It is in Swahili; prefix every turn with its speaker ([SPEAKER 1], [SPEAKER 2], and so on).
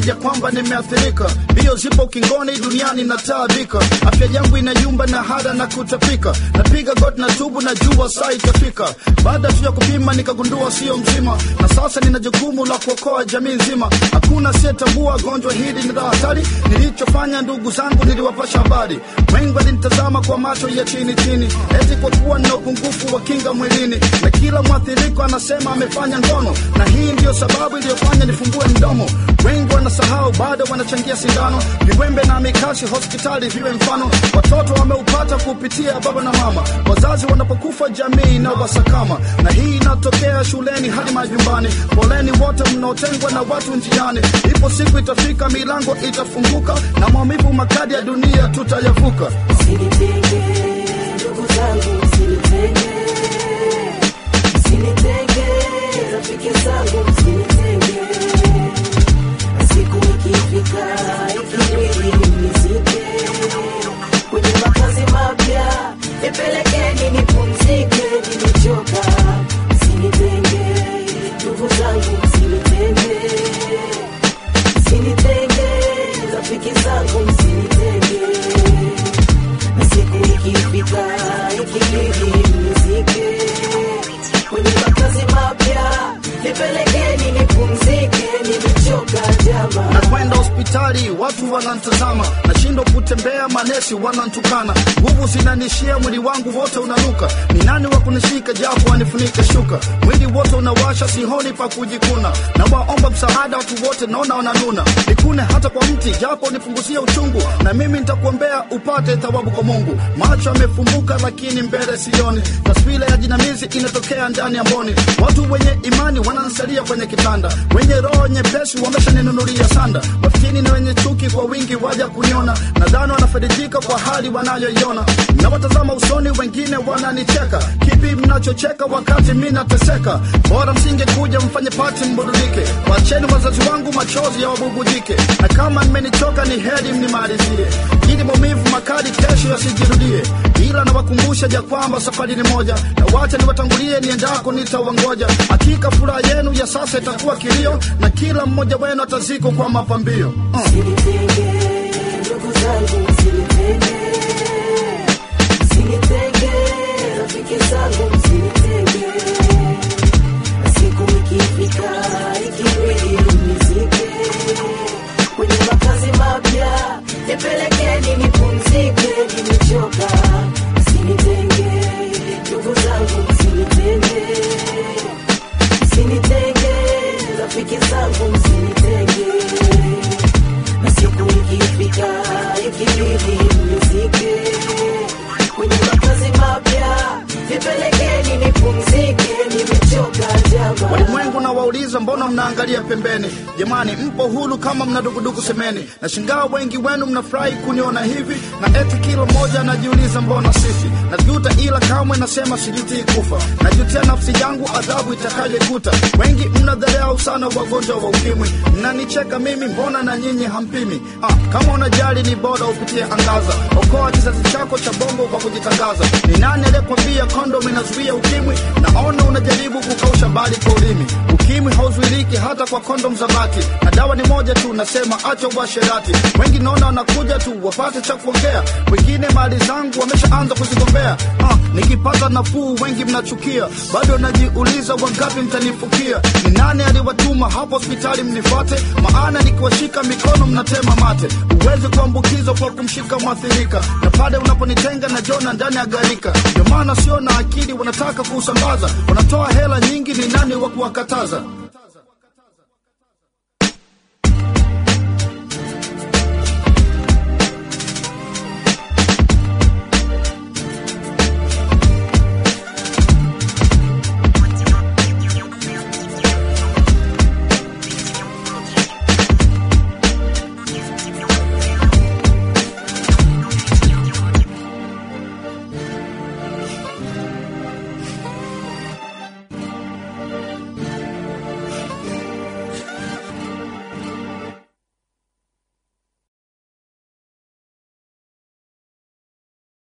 [SPEAKER 1] ya kwamba nimeathirika. Mbio zipo ukingoni, duniani nataabika, afya yangu inayumba na hada na kutapika. Napiga goti na tubu, na jua saa itafika. Baada tu ya kupima nikagundua sio mzima, na sasa nina jukumu la kuokoa jamii nzima. Hakuna asiyetambua gonjwa hili ni la hatari. Nilichofanya ndugu zangu, niliwapasha habari. Wengi walinitazama kwa macho ya chini chini, eti kwa kuwa nina upungufu wa kinga mwilini, na kila mwathiriko anasema amefanya ngono, na hii ndiyo sababu iliyofanya nifungue mdomo. Wengi wanasahau, bado wanachangia sindano, viwembe na mikasi hospitali viwe mfano. Watoto wameupata kupitia baba na mama, wazazi wanapokufa jamii inawasakama, na hii inatokea shuleni hadi majumbani. Poleni wote mnaotengwa na watu njiani, ipo siku itafika, milango itafunguka, na maumivu makali ya dunia tutayavuka.
[SPEAKER 2] Msinitenge, ndugu zangu, msinitenge. Msinitenge, rafiki zangu, msinitenge. Siku ikifika, ikibidi mnizike. Kwenye makazi mapya, nipelekeni nipumzike, nimechoka. Msinitenge, ndugu zangu, msinitenge. Msinitenge, rafiki zangu, msinitenge na siku ikifika ikibidi mnizike kwenye makazi mapya nipelekeni nipumzike nimechoka jama
[SPEAKER 1] na kwenda hospitali watu wanantazama, nashindwa kutembea, manesi wanantukana, nguvu zinanishia, mwili wangu wote unanuka. Ni nani wa kunishika japo anifunike shuka? Mwili wote unawasha, sihoni pa kujikuna, na waomba msaada watu wote, naona wananuna. Nikune hata kwa mti japo nipunguzie uchungu, na mimi nitakuombea upate thawabu kwa Mungu. Macho yamefumbuka lakini mbele sioni, taswira ya jinamizi inatokea ndani ya mboni. Watu wenye imani wananisalia kwenye kitanda, wenye roho nyepesi wameshaninunulia sanda. Mafikini na wenye chuki kwa wingi waja kuniona, nadhani wanafaidika kwa hali wanayoiona. Nawatazama usoni, wengine wananicheka. Kipi mnachocheka wakati mi nateseka? Bora msingekuja mfanye pati mburudike, wacheni wazazi wangu machozi ya wabubujike, na kama mmenichoka ni heri mnimalizie, ili maumivu makali kesho yasijirudie. Ila nawakumbusha ya kwamba safari ni moja, na wacha niwatangulie niendako, nitawangoja. Hakika furaha yenu ya sasa itakuwa kilio, na kila mmoja wenu atazikwa kwa mapambio uh.
[SPEAKER 2] msinitenge ndugu zangu msinitenge msinitenge rafiki zangu msinitenge na siku ikifika ikibidi mnizike kwenye makazi mapya nipelekeni nipumzike nimechoka msinitenge ndugu zangu msinitenge msinitenge rafiki zangu msinitenge na siku ikifika ikibidi mnizike kwenye makazi mapya nipelekeni nipumzike nimechoka jama
[SPEAKER 1] Walimwengu na wauliza, mbona mnaangalia pembeni? Jamani, mpo huru kama mna dukuduku semeni. Na shingaa wengi wenu mnafurahi kuniona hivi, na eti kila mmoja anajiuliza mbona sisi. Najuta ila kamwe nasema sijutii kufa, najutia nafsi yangu adhabu itakayokuta. Wengi mnadharau sana wagonjwa wa ukimwi, mnanicheka mimi, mbona na nyinyi hampimi? Ah, kama unajali ni bora upitie angaza, okoa kizazi chako cha bongo kwa kujitangaza. Ni nani aliyekwambia kondom inazuia ukimwi? Naona unajaribu kukausha bali kwa ulimi. Ukimwi hauzuiliki hata kwa kondom za bati, na dawa ni moja tu, nasema acha uasherati. Wengi naona wanakuja tu wapate cha kuongea, wengine mali zangu wameshaanza kuzigombea. Ah, nikipata nafuu wengi mnachukia, bado najiuliza wangapi mtanifukia. Ni nani aliwatuma hapo hospitali mnifuate? Maana nikiwashika mikono mnatema mate. Huwezi kuambukizwa kwa kumshika mwathirika, na pale unaponitenga na jona ndani ya gharika. Ndio maana sio na akili, wanataka kuusambaza, wanatoa hela nyingi, ni nani wa kuwakataza?